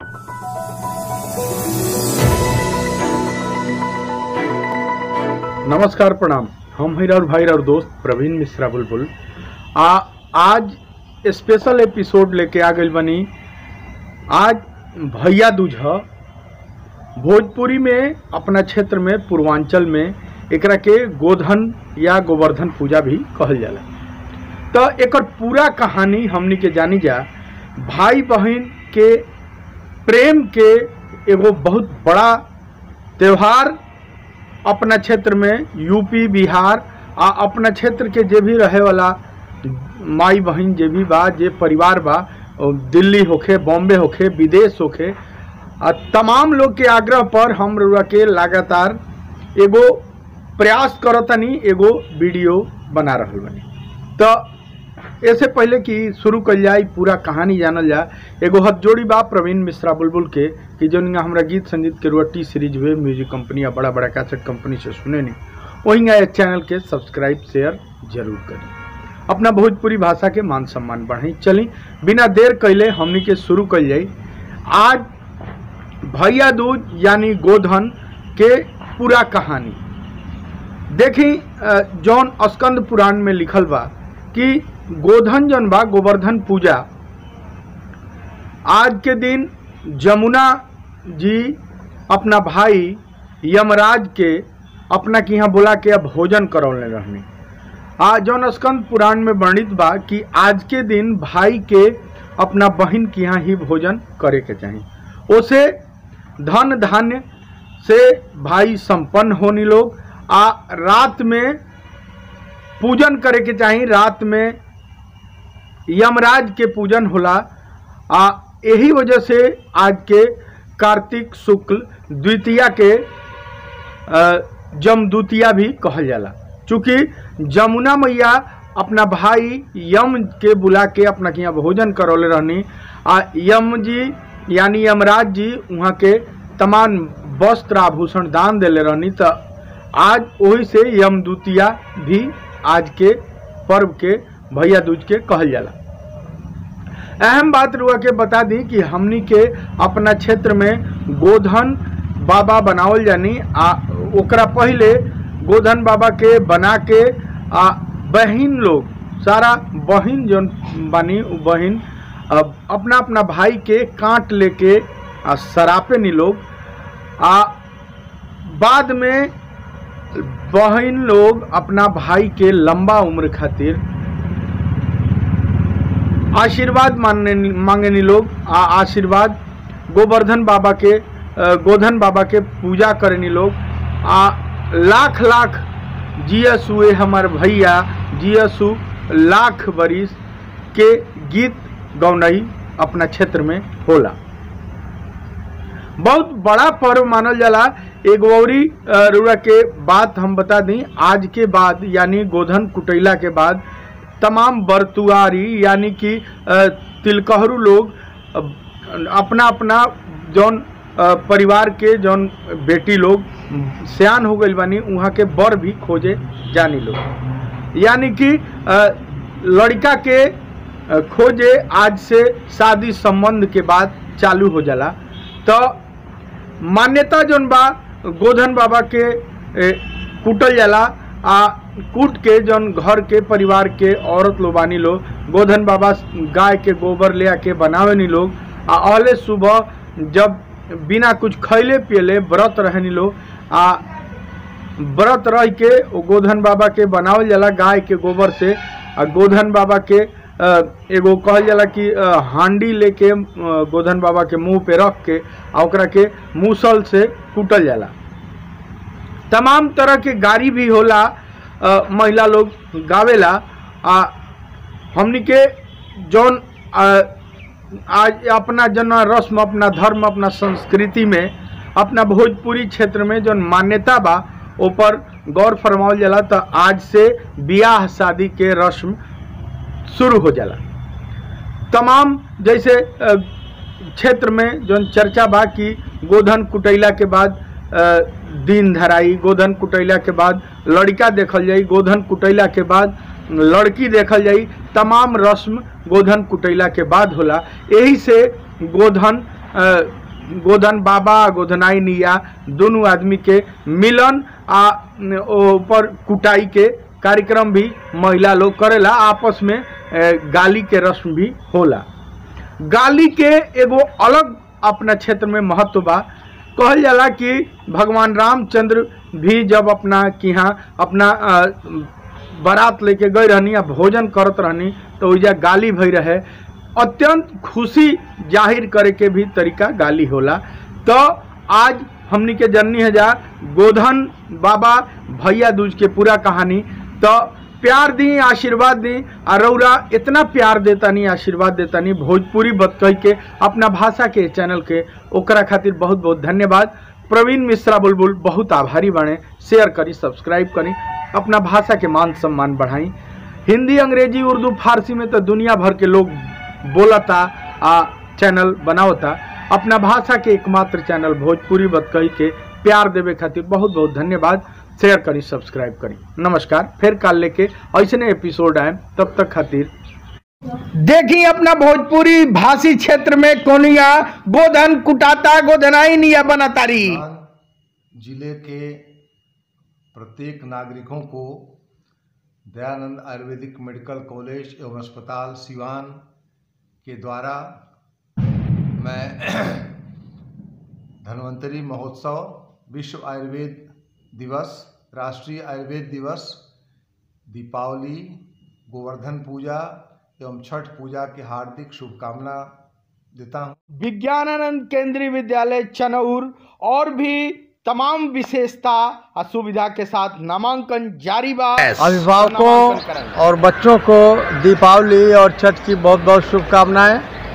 नमस्कार प्रणाम हम हैं और भाई और दोस्त प्रवीण मिश्रा बुलबुल आ आज स्पेशल एपिसोड लेके आ गई बनी आज भैया दूज ह भोजपुरी में अपना क्षेत्र में पूर्वांचल में एकरा के गोधन या गोवर्धन पूजा भी कहल जाला तो एकर पूरा कहानी हमनी के जानी जा भाई बहन के प्रेम के एगो बहुत बड़ा त्योहार अपना क्षेत्र में यूपी बिहार आ अपना क्षेत्र के जे भी रहे वाला माई बहन जे भी बा जे परिवार बा ओ दिल्ली होखे बॉम्बे होखे विदेश होखे आ तमाम लोग के आग्रह पर हम रउआ के लगातार एगो प्रयास करतनी एगो वीडियो बना रहल बनी तो ऐसे पहले कि शुरू कल जाए पूरा कहानी जानल जाए एगो हथ जोड़ी बा प्रवीण मिश्रा बुलबुल के कि जौन हमरा गीत संगीत के रुआ टी सीरीज हुए म्यूजिक कंपनी या बड़ा बड़ा कैसेट कंपनी से सुने नहीं वहीं चैनल के सब्सक्राइब शेयर जरूर करी अपना भोजपुरी भाषा के मान सम्मान बढ़ाई चली बिना देर कैले हमनी के शुरू कल जाई आज भैया दूज यानी गोधन के पूरा कहानी देखी अ, जौन स्कंद पुराण में लिखल बा कि गोधन जौन बा गोवर्धन पूजा आज के दिन जमुना जी अपना भाई यमराज के अपना के यहाँ बुला के अब भोजन करौले रहनी आ जौन स्कंद पुराण में वर्णित बा कि आज के दिन भाई के अपना बहन के यहाँ ही भोजन करे के चाही उसे धन धान्य से भाई संपन्न होनी लोग आ रात में पूजन करे के चाही रात में यमराज के पूजन होला आ यही वजह से आज के कार्तिक शुक्ल द्वितीया के अ, जमदूतिया भी कहल जाला चूँकि जमुना मैया अपना भाई यम के बुला के अपना के यहाँ भोजन करौले रहनी आ यम जी यानी यमराज जी वहाँ के तमाम वस्त्र आभूषण दान देले रहनी तो आज वही से यमदूतिया भी आज के पर्व के भैया दूज के कहल जाला अहम बात रुआ के बता दी कि हमनी के अपना क्षेत्र में गोधन बाबा बनावल जानी आ ओकरा पहले गोधन बाबा के बना के आ बहिन लोग सारा बहिन जौन बानी उ बहिन अब अपना अपना भाई के काट लेके आ सरापे नी लोग आ बाद में बहन लोग अपना भाई के लंबा उम्र खातिर आशीर्वाद मांगने मांगेनी लोग आ आशीर्वाद गोवर्धन बाबा के अ, गोधन बाबा के पूजा करेनी लोग आ लाख लाख जियस हुए हमार भैया जियसु लाख बरिस के गीत गौनई अपना क्षेत्र में होला बहुत बड़ा पर्व मानल जाला एक औरी अ, रुआ के बात हम बता दी आज के बाद यानी गोधन कुटैला के बाद तमाम बरतुआरी यानी कि अ, तिलकहरू लोग अ, अपना अपना जौन अ, परिवार के जौन बेटी लोग सियान हो गई बानी वहाँ के बर भी खोजे जानी लोग यानी कि अ, लड़का के अ, खोजे आज से शादी संबंध के बाद चालू हो जाला तो मान्यता जौन बा गोधन बाबा के ए, कूटल जाला आ कूट के जौन घर के परिवार के औरत लोग बानी लोग गोधन बाबा गाय के गोबर ले आके बनावे नी लोग आ अहले सुबह जब बिना कुछ खैले पियले व्रत रहनी लोग आ व्रत रह के ओ गोधन बाबा के बनावल जाला गाय के गोबर से आ गोधन बाबा के अ, एगो कहल जाला कि अ, हांडी लेके अ, गोधन बाबा के मुंह पे रख के आ ओकरा के मूसल से कूटल जाला तमाम तरह के गाड़ी भी होला अ, महिला लोग गावेला आ हमनी के जौन अ, आज अपना जन रस्म अपना धर्म अपना संस्कृति में अपना भोजपुरी क्षेत्र में जौन मान्यता बा ऊपर गौर फरमावल जाला तो आज से बियाह शादी के रस्म शुरू हो जाला तमाम जैसे अ, क्षेत्र में जौन चर्चा बा कि गोधन कुटैला के बाद अ, दिन धराई गोधन कुटैला के बाद लड़का देखल जाई गोधन कुटैला के बाद लड़की देखल जाई तमाम रस्म गोधन कुटैला के बाद होला यही से गोधन अ, गोधन बाबा गोधनाई निया दोनों आदमी के मिलन आ न, ओ ऊपर कुटाई के कार्यक्रम भी महिला लोग करेला आपस में अ, गाली के रस्म भी होला गाली के एगो अलग अपना क्षेत्र में महत्व बा कहल जाला कि भगवान रामचंद्र भी जब अपना कि यहाँ अपना अ, बारात लेके गए रहनी या भोजन करत रहनी तो ओइजा गाली भई रहे अत्यंत खुशी जाहिर करे के भी तरीका गाली होला तो आज हमनी के जननी है जा गोधन बाबा भैया दूज के पूरा कहानी तो प्यार दी आशीर्वाद दी आ रौरा इतना प्यार देता नहीं आशीर्वाद देता नहीं भोजपुरी बत कह के अपना भाषा के चैनल के ओकरा खातिर बहुत बहुत धन्यवाद प्रवीण मिश्रा बुलबुल बहुत आभारी बने शेयर करी सब्सक्राइब करी अपना भाषा के मान सम्मान बढ़ाई हिंदी अंग्रेजी उर्दू फारसी में तो दुनिया भर के लोग बोलता आ चैनल बनावता अपना भाषा के एकमात्र चैनल भोजपुरी बतकही के प्यार देवे खातिर बहुत बहुत धन्यवाद शेयर करी सब्सक्राइब करी नमस्कार फिर काल लेके ऐसे एपिसोड आए तब तक खातिर देखी अपना भोजपुरी भाषी क्षेत्र में कोनिया गोधन कुटाता गोधनाई निया बनातारी राजस्थान जिले के प्रत्येक नागरिकों को दयानंद आयुर्वेदिक मेडिकल कॉलेज एवं अस्पताल सिवान के द्वारा मैं धन्वंतरी महोत्सव विश्व आयुर्वेद दिवस राष्ट्रीय आयुर्वेद दिवस दीपावली गोवर्धन पूजा एवं छठ पूजा की हार्दिक शुभकामना देता हूँ विज्ञानानंद केंद्रीय विद्यालय चनौर और भी तमाम विशेषता और सुविधा के साथ नामांकन जारी बा नामांकन अभिभावकों कराएं। और बच्चों को दीपावली और छठ की बहुत बहुत शुभकामनाएं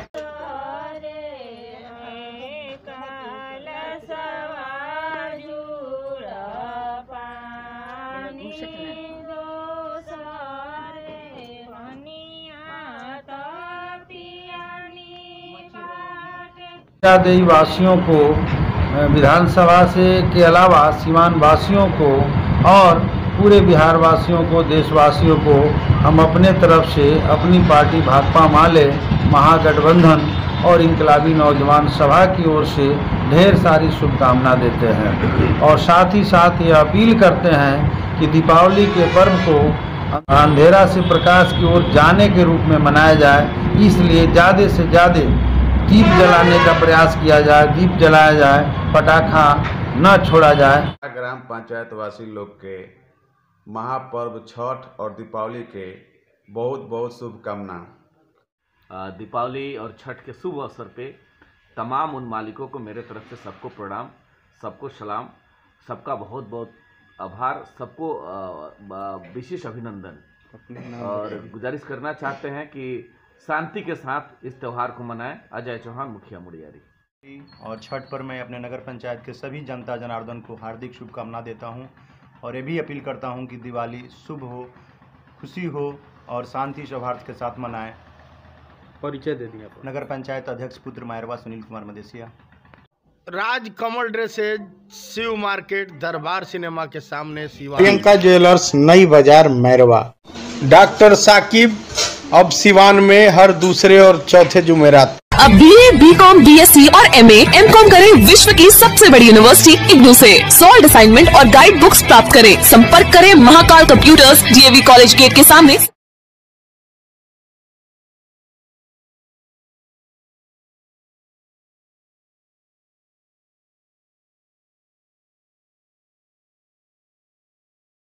देवी वासियों को अ, विधानसभा से के अलावा सीमान वासियों को और पूरे बिहार वासियों को देशवासियों को हम अपने तरफ से अपनी पार्टी भाकपा माले महागठबंधन और इनकलाबी नौजवान सभा की ओर से ढेर सारी शुभकामना देते हैं और साथ ही साथ ये अपील करते हैं कि दीपावली के पर्व को अंधेरा से प्रकाश की ओर जाने के रूप में मनाया जाए इसलिए ज़्यादा से ज़्यादा दीप जलाने का प्रयास किया जाए दीप जलाया जाए पटाखा न छोड़ा जाए ग्राम पंचायत वासी लोग के महापर्व छठ और दीपावली के बहुत बहुत शुभकामना अ, दीपावली और छठ के शुभ अवसर पे तमाम उन मालिकों को मेरे तरफ से सबको प्रणाम सबको सलाम सबका बहुत बहुत आभार सबको अ, ब- विशेष अभिनंदन और गुजारिश करना चाहते हैं कि शांति के साथ इस त्यौहार को मनाएं अजय चौहान मुखिया मुड़ियारी और छठ पर मैं अपने नगर पंचायत के सभी जनता जनार्दन को हार्दिक शुभकामना देता हूं और ये भी अपील करता हूं कि दिवाली शुभ हो खुशी हो और शांति सौहार्द के साथ मनाएं परिचय दे दिया नगर पंचायत अध्यक्ष पुत्र मायरवा Sunil Kumar Madesiya Raj Kamal dresses Shiv market Darbar cinema के सामने शिवा प्रियंका ज्वेलर्स नई बाजार मैरवा डॉक्टर साकिब अब सिवान में हर दूसरे और चौथे जुमेरात अब B A B com B S C और एम एम कॉम करें विश्व की सबसे बड़ी यूनिवर्सिटी इग्नू से सॉल्ड असाइनमेंट और गाइड बुक्स प्राप्त करें संपर्क करें Mahakal computers DAV college gate के सामने